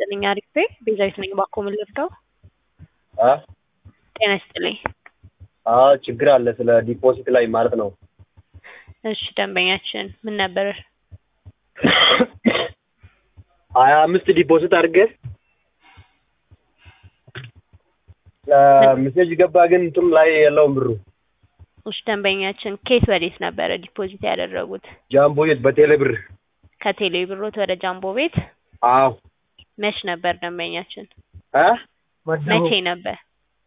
ይስጥልኝ አሪፍ ነኝ። ቤዛዊት ነኝ። እባክዎ ምን ልርዳው? አ ጤና ይስጥልኝ። አዎ ችግር አለ ስለ ዲፖዚት ላይ ማለት ነው። እሺ ደንበኛችን ምን ነበር? ሀያ አምስት ዲፖዚት አድርገህ ሜሴጅ ገባ ግን እንትም ላይ የለውም ብሩ። እሺ ደንበኛችን ኬት ወዴት ነበረ ዲፖዚት ያደረጉት? ጃምቦ ቤት በቴሌ ብር። ከቴሌ ብሮት ወደ ጃምቦ ቤት አዎ መች ነበር ደንበኛችን? አ መቼ ነበር?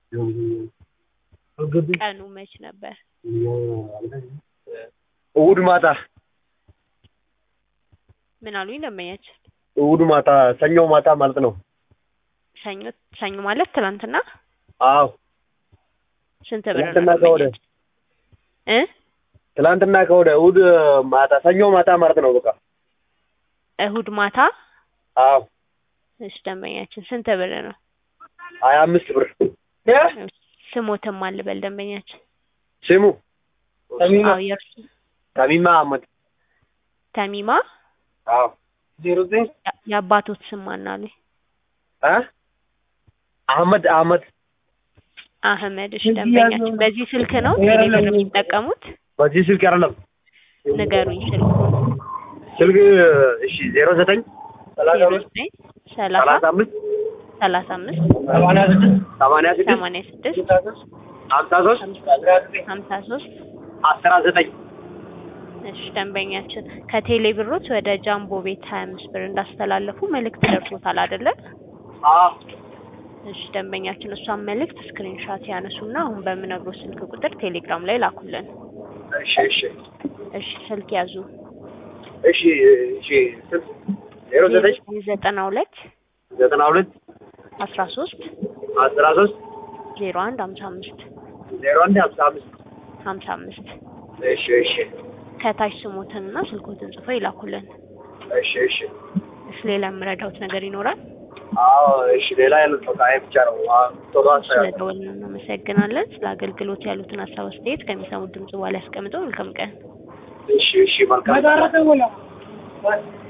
ቀኑ መች ነበር? እሑድ ማታ ምን አሉኝ ደንበኛችን? እሑድ ማታ ሰኞ ማታ ማለት ነው። ሰኞ ሰኞ ማለት ትናንትና አዎ ስንት ብር ነው ትናንትና ከወደ ደንበኛችን? እ ትላንትና ከወደ እሑድ ማታ ሰኞ ማታ ማለት ነው። በቃ እሁድ ማታ አዎ እሺ ደንበኛችን ስንት ብር ነው? ሀያ አምስት ብር ስሞትም አልበል ደንበኛችን። ስሙ አዎ የእርሱ ተሚማ አህመድ ተሚማ አዎ ዜሮ ዘጠኝ ያ- የአባቶት ስም ማን አሉኝ? አ አህመድ አህመድ አህመድ። እሺ ደንበኛችን በዚህ ስልክ ነው ቴሌ ብር የሚጠቀሙት? በዚህ ስልክ አይደለም ንገሩኝ ስልኩን። ስልክ እሺ ዜሮ ዘጠኝ ሰላሳ ዜሮ አምስት ዘጠኝ ሰላሳ ሰላሳ አምስት ሰላሳ አምስት ሰማንያ ስድስት ሰማንያ ስድስት ሰማንያ ስድስት ሀምሳ ሶስት ሀምሳ ሶስት አስራ ዘጠኝ እሺ ደንበኛችን ከቴሌ ብሮት ወደ ጃምቦ ቤት ሀያ አምስት ብር እንዳስተላለፉ መልእክት ደርሶታል አይደለ? አዎ እሺ ደንበኛችን እሷን መልእክት ስክሪንሻት ያነሱና አሁን በምነግሮ ስልክ ቁጥር ቴሌግራም ላይ ላኩልን። እሺ እሺ እሺ ስልክ ያዙ እሺ እሺ ስልክ ዜሮ ዘጠኝ ዘጠና ሁለት ዘጠና ሁለት አስራ ሶስት አስራ ሶስት ዜሮ አንድ ሀምሳ አምስት ዜሮ አንድ ሀምሳ አምስት ሀምሳ አምስት እሺ እሺ ከታች ስሞትንና ስልኮትን ጽፎ ይላኩልን። እሺ እሺ እሺ ሌላ የምረዳውት ነገር ይኖራል? አዎ እሺ ሌላ ያሉት በቃ ይሄ ብቻ ነው አዎ ቶሎ አስተያየት ስለደወልን እናመሰግናለን። ስለ አገልግሎት ያሉትን ሀሳብ አስተያየት ከሚሰሙት ድምጽ በኋላ ያስቀምጠው። መልካም ቀን። እሺ እሺ መልካም